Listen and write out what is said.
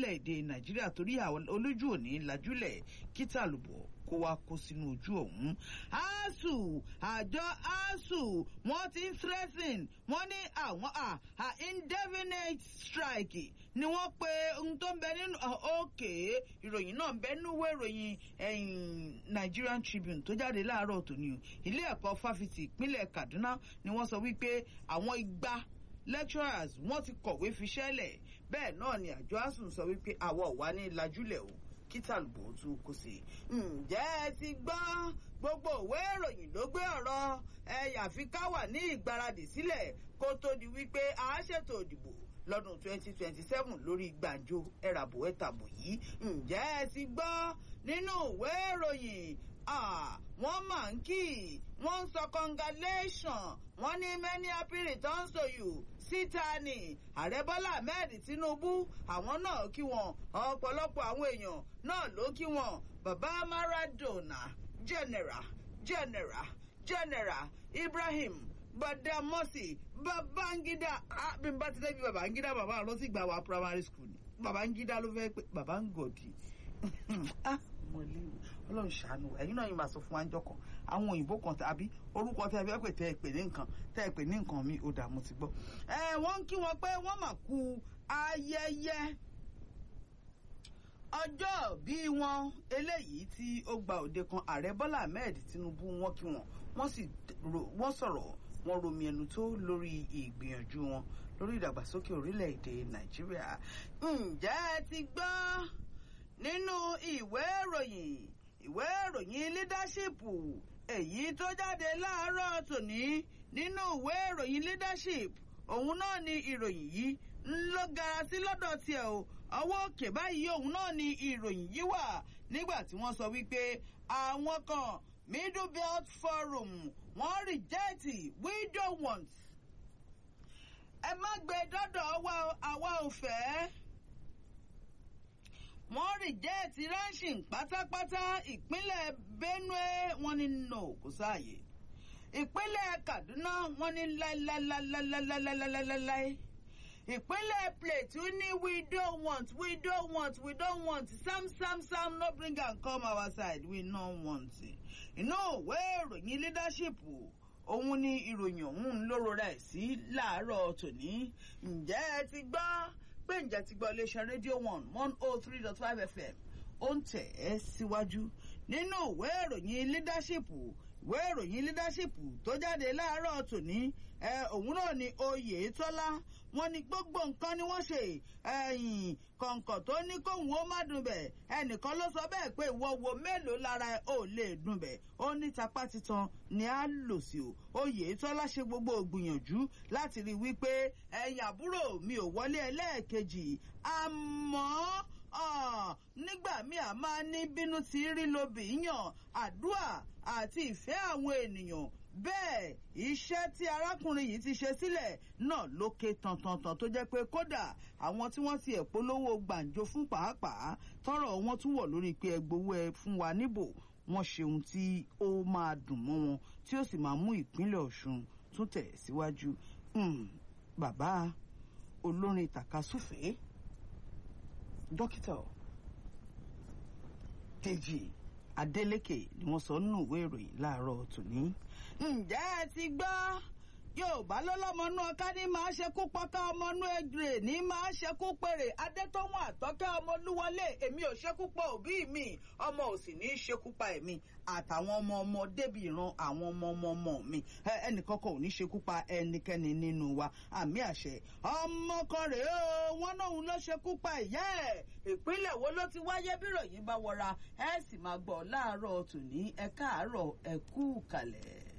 lórílẹ̀‐èdè nàìjíríà torí àwọn olójú òní lajúlẹ̀ kíta lùbọ̀ kó wá kó sínú ojú ọ̀hún. asuu àjọ asuu wọ́n ti ń threaten wọ́n ní àwọn indefinite strike ni wọ́n pe ohun tó ń bẹ nínú òkè ìròyìn náà ń bẹ nínú ìwé ìròyìn Nigerian Tribune tó jáde láàárọ̀ tòní o ilé ẹ̀kọ́ fáfitì ìpínlẹ̀ Kaduna ni wọ́n sọ wípé àwọn igba lecturers wọ́n ti kọ̀wé fiṣẹ́lẹ̀ bẹ́ẹ̀ náà ni àjọ asuu sọ wípé àwa ò wá ní lajúlẹ̀ o kítàlùbọ̀ tún kò sí. ǹjẹ́ ẹ ti gbọ́ gbogbo òwe ìròyìn ló gbé ọ̀rọ̀ ẹ̀yà fi ká wà ní ìgbáradì sílẹ̀ kó tó di wípé a ṣètò òdìbò lọ́dún 2027 lórí gbàǹjo ẹ̀ràbò ẹ̀tàbò yìí. ǹjẹ́ ẹ ti gbọ́ nínú ìwé ìròyìn wọ́n máa ń kí wọ́n ń sọ congratulation wọ́n ní many happy returns to you síta ni ààrẹ bọ́lá ahmed tinubu àwọn náà kí wọn ọ̀pọ̀lọpọ̀ àwọn èèyàn náà ló kí wọn bàbá maradona general general general ibrahim gbadamosi babangida bí n bá ti débi babangida bàbá àrùn sì gbà wá primary school ni babangida ló fẹ́ pé bàbá ń gòdì mọ̀lẹ́wò ọlọ́run ṣàánú ẹ̀yin náà yìí máa sọ fún wa ńjọ́ kan àwọn òyìnbó kan tàbí orúkọ tẹ́ ẹ fẹ́ pè tẹ́ ẹ pè ní nǹkan tẹ́ ẹ pè ní nǹkan mi ò dààmú ti gbọ́. ẹ wọ́n ń kí wọn pé wọ́n mà kú ayẹyẹ ọjọ́ bí wọn eléyìí tí ó gba òde kan ààrẹ bọ́lá ahmed tinubu wọn kí wọn wọ́n sì wọ́n sọ̀rọ̀ wọ́n romi ẹnu tó lórí ìgbìyànjú wọn lórí ìdàgbàsókè orílẹ̀-èdè nàìjíríà ǹjẹ́ ẹ ti gbọ́ nínú ìwé ìròyìn ìwé ìròyìn leadership èyí tó jáde láàárọ̀ tòní nínú ìwé ìròyìn leadership òun náà ni ìròyìn yìí ń lọ gara sí lọ́dọ̀ tiẹ̀ o ọwọ́ òkè báyìí òun náà ni ìròyìn yìí wà nígbà tí wọ́n sọ wípé àwọn kan middle belt forum wọ́n reject we don't want ẹ má gbé dọ́dọ̀ àwa ò fẹ́ wọ́n rìjẹ́ẹ̀tì ranching pátápátá ìpínlẹ̀ benue wọ́n ní no kò sáàyè ìpínlẹ̀ kaduna wọ́n ní láíláíláíláíláíláíláí ìpínlẹ̀ plateau ní we don't want we don't want we don't want sam sam sam no bring am come our side we no want inú òwe ìròyìn leadership òun ni ìròyìn ọ̀hún lóró rẹ̀ sí láàárọ̀ tòní ǹjẹ́ ẹ ti gbọ́ pé ǹjẹ́ ti gbọ́ iléeṣẹ́ rédíò one one oh three dot five fm ó ń tẹ̀ ẹ́ síwájú nínú ìwé ìròyìn leadership ìwé ìròyìn leadership tó jáde láàárọ̀ tòní ẹ òun náà ni oyetola wọn ni gbogbo nǹkan ni wọ́n ṣe ẹ̀yìn kọ̀ǹkọ̀ tó ní kóhùn ó má dùn bẹ̀ ẹnìkan ló sọ bẹ́ẹ̀ pé ìwọ wo mélòó lára ẹ ò lè dùn bẹ̀ ó ní tapá titan ni a lò sí o oyetola ṣe gbogbo ògbìyànjú láti rí i wípé ẹ̀yìn àbúrò mi ò wọlé ẹlẹ́ẹ̀kejì àmọ́ nígbà míì a máa ní bínú ti rí lobì yàn àdúà àti ìfẹ́ àwọn ènìyàn bẹ́ẹ̀ iṣẹ́ tí arákùnrin yìí ti ṣe sílẹ̀ náà ló ké tantantan tó jẹ́ pé kódà àwọn tí wọ́n ti ẹ̀ polówó gbàǹjo fún pàápàá tọrọ wọn tún wọ̀ lórí pé ẹgbowó ẹ fún wa níbò wọ́n ṣe ohun tí ó máa dùn mọ́ wọn tí ó sì máa mú ìpínlẹ̀ ọ̀ṣun tún tẹ̀ síwájú bàbá olórin tàkasúfèé dókítà dèjì adeleke ni wọ́n sọ nínú ìwé ìròyìn láàárọ̀ tòní. ǹjẹ́ ẹ ti gbọ́ yorùbá lọ́lọ́mọnú ọ̀ká ní máa ṣekú pọ́ká ọmọnú ẹgbẹ̀rẹ̀ ní máa ṣekú pèrè adétọ́wọ̀n àtọ́kẹ́ ọmọlúwọlé èmi ò ṣekú pa òbí mi ọmọ ò sì ní í ṣekú pa èmi àtàwọn ọmọ ọmọ débi ìran àwọn ọmọ ọmọ ọmọ mi ẹnìkan kan ò ní ṣekú pa ẹnikẹ́ni nínú wa àmì àṣẹ ọmọ kan rèé o wọn náà ló ṣekú pa ìyá ẹ̀ ìpínlẹ̀ wo ló ti wáyé bíròyìn bá wọra ẹ sì máa gbọ́ láàárọ̀ tòní ẹ káàárọ̀ ẹ kú kalẹ̀.